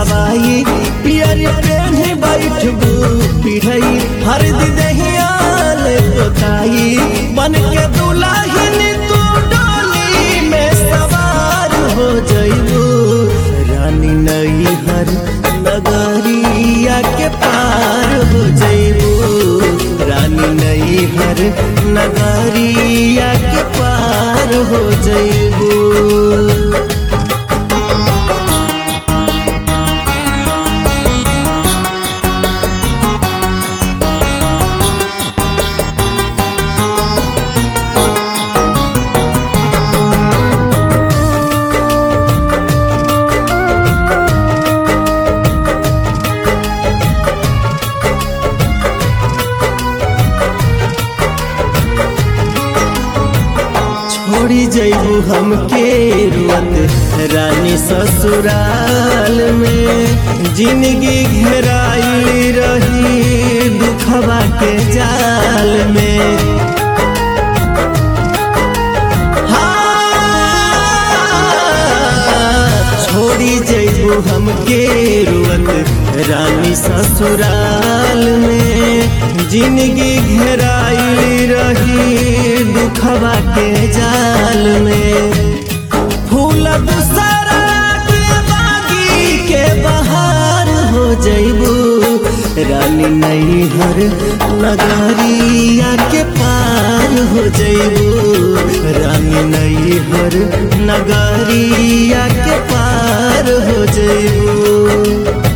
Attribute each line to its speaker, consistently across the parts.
Speaker 1: छवाई पियर पेन्हे बैठबू पिढ़ई हर दहिया ले पोताई बन के दुल्हन तू डोली में सवार हो जइबू रानी नई हर नगरिया के पार हो जइबू रानी नई हर नगरिया के पार हो जइबू छोड़ी जइबू हमके रुअत रानी ससुराल में जिंदगी घेराई रही दुखवा के जाल में हाँ, छोड़ी जइबू हमके रुअत रानी ससुराल में जिंदगी घेराई रही दुखवा के जाल में फूल दूसरा के बागी के बहार हो जइबू रानी नई हर नगरिया के पार हो जइबू रानी नई हर नगरिया के पार हो जइबू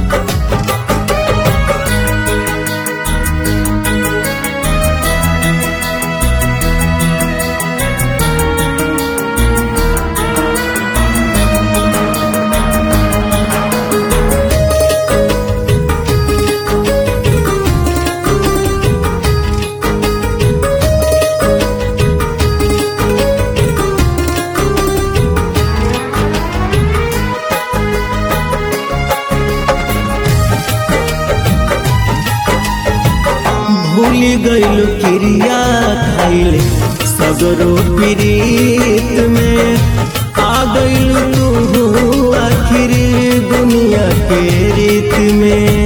Speaker 1: भूली गइल क्रिया खाइल सगरो प्रीत में आ गइल तू आखिर दुनिया के रीत में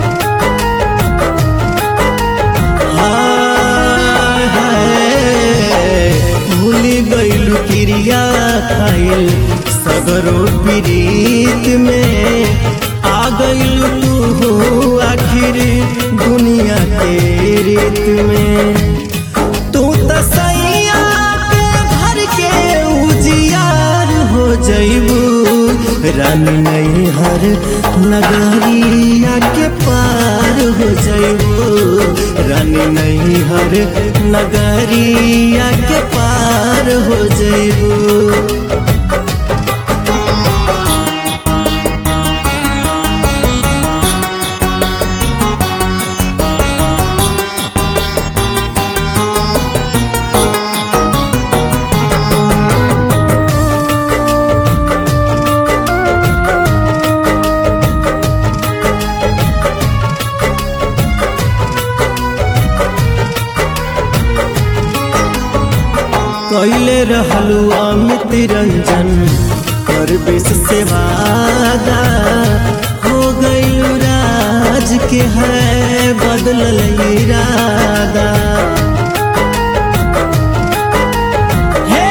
Speaker 1: हाय, हाय, भूली गइल क्रिया खाइल सगरो प्रीत में आ गइल तू आखिर दुनिया के रीत में तू तो सैया के घर के उजियार हो जइबू रानी नई हर नगरिया के पार हो जइबू रानी नई हर नगरिया के पार हो जइबू कैले रहलू अमित रंजन कर बेस से वादा हो गई राज के है बदल इरादा हे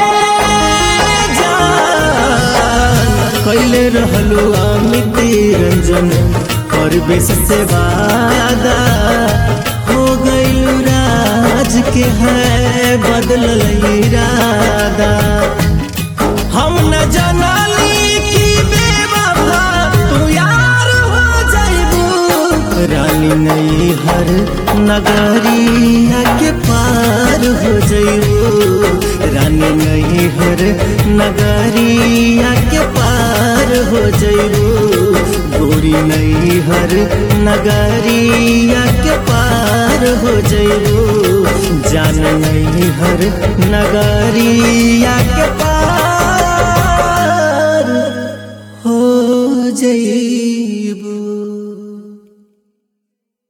Speaker 1: जान, कैले रहलू अमित रंजन कर बेस से वादा हो गई राज के है बदल इरादा हम न जानली कि बेवफा तू यार हो जाइबू रानी नई हर नगरिया के पार हो जाइबू रानी नई हर नगरिया के पार हो जाइबू गोरी नई हर नगरिया के पार हो जाइबू जान नई हर नगरिया के पार हो जाइबू